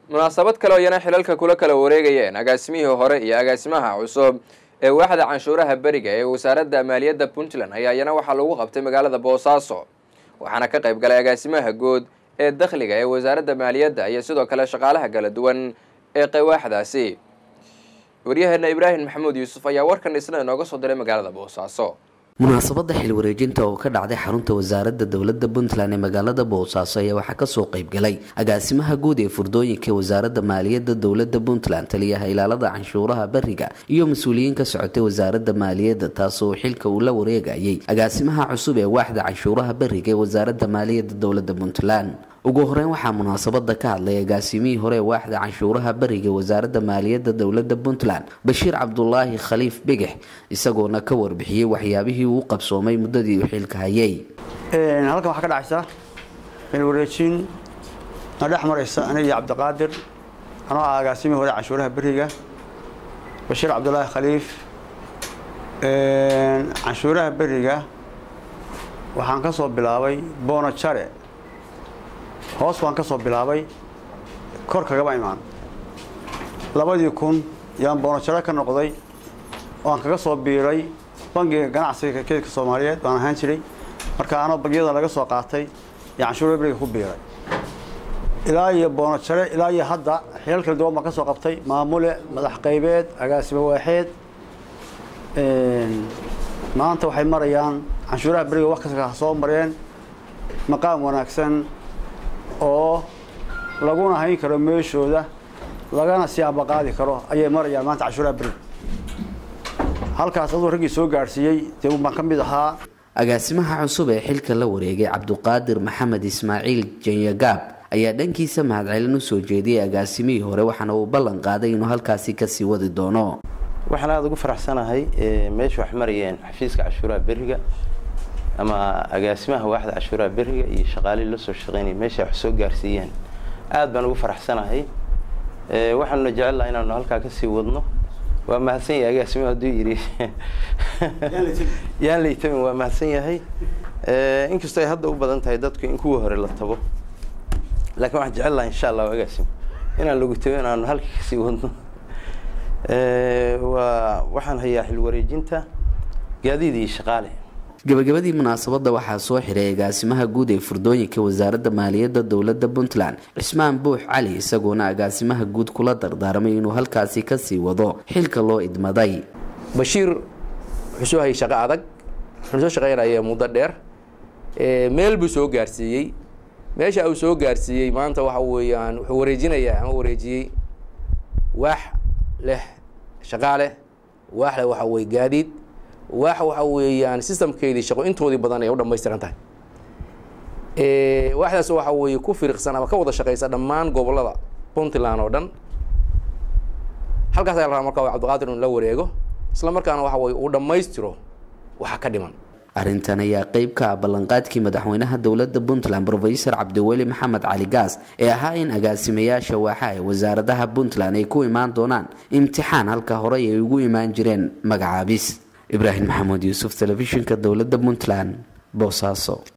munaasabad kale oo iyana xilalka kula kala wareegayeen agaasimihii hore iyo agaasimaha cusub ee waaxda canshuuraha beriga ee wasaaradda maaliyadda puntland ayaa iyana waxaa lagu qabtay magaalada boosaaso waxaana ka qayb galay agaasimaha guud ee dakhliga ee wasaaradda maaliyadda iyo sidoo kale shaqaalaha kala duwan ee qawaaxdaasi waryaheena ibraahim maxamuud yuusuf ayaa warkan isna inooga soo diray magaalada boosaaso munaasabada xil wareejinta oo ka dhacday xarunta wasaaradda dowladda puntland ee magaalada boosaaso ayaa waxaa kasoo qeybgalay agaasimaha guud ee furdooyinka wasaaradda maaliyadda dowladda puntland taliyaha ilaalada canshuuraha beriga iyo mas-uuliyiin ka socotay wasaaradda maaliyadda taasoo xilka uu la wareegayay agaasimaha cusub ee waaxda canshuuraha beriga ee wasaaradda maaliyadda dowladda puntland ugu horeyn waxaa munaasabada ka hadlay agaasimihii hore ee waaxda canshuuraha beriga wasaaradda maaliyadda dowladda puntland bashiir cabdulaahi khaliif bigix isagoona ka warbixiyey waxyaabihii uu qabsoomay muddadii uu xilka hayay halkan waxaa ka dhacaysa xilwareejin na dhex maraysa aniga iyo cabdiqaadir anoo ah agaasimihii hore canshuuraha beriga bashiir cabdulaahi khaliif canshuuraha beriga waxaan ka soo bilaabay boono jare hoos baan ka soo bilaabay kor kagama imaan labadii kun yaan boonojaro ka noqday oo aan kaga soo biiray bangiga ganacsiga keedka soomaaliyeed baan ahaan jiray marka anoo bangiyada laga soo qaatay iyo canshuura beriga ku biiray ilaa iyo boonojare ilaa iyo hadda xilal kala duwan baan ka soo qabtay maamule madax qaybeed agaasimo waaxeed maanta waxay marayaan canshuuraha beriga wax kasta soo mareen maqaam wanaagsan oo laguna hayn karo meeshooda lagana siyaaba qaadi karo ayay marayaan maanta canshuuraha beriga halkaas aduu raggii soo gaadhsiiyey dee baan ka mid ahaa agaasimaha cusub ee xilka la wareegay cabduqaadir maxamed ismaaciil janyagaab ayaa dhankiisa mahadcelin usoo jeediyey agaasimihii hore waxaana uu ballan qaaday inuu halkaasi kasii wadi doono waxaan aada ugu faraxsanahay meesha wax marayeen xafiiska cashuuraha beriga ama agaasimaha waaxda cashuuraha beriga iyo shaqaalihii la soo shaqeynaya meesha wax soo gaarsiiyeen aad baan ugu faraxsanahay waxaanuna jecel laha inaanu halkaa kasii wadno waa mahadsan yahay agaasimaha hadduu yidhi yaan laytamin waa mahadsan yahay inkastoo ay hadda u badan tahay dadku in kuwa hore la tabo laakiin waxaan jecel laha insha allahu agaasim inaan lagu tago inaanu halka kasii wadno waa waxaan hayaa xil wareejinta gaadiid iyo shaqaale gabagabadii munaasabada waxaa soo xiray agaasimaha guud ee furdooyinka wasaaradda maaliyadda dowladda puntland cismaan buux cali isagoona agaasimaha guud kula dardaarmay inuu halkaasi kasii wado xilka loo idmaday bashiir wuxuu soo hayay shaqo adag wuxuu soo shaqeynaya muddo dheer meel buu soo gaarsiiyey meesha uu soo gaarsiiyey maanta waxa weeyaan wuxuu wareejinayaa ama wareejiyey waax leh shaqaaleh waax leh waxa weye gaadiid waax waxa weeyaan systemkeedii shaqo intoodii badan ay u dhamaystiran tahay waaxdaas waxa weeye ku firiqsan ama ka wada shaqeysa dhammaan gobolada puntland oo dhan halkaas ayaa la rabaa marka cabdiqaadir inuu la wareego isla markaana waxa weye uu dhammaystiro waxa ka dhiman arrintan ayaa qeyb ka ah ballanqaadkii madaxweynaha dowladda puntland rofesor cabdiweli maxamed cali gaas ee ahaa in agaasimayaasha waaxa ee wasaaradaha puntland ay ku imaan doonaan imtixaan halka horey ay ugu imaan jireen magacaabis ibraahim maxamuud yuusuf telefishinka dowladda puntland boosaaso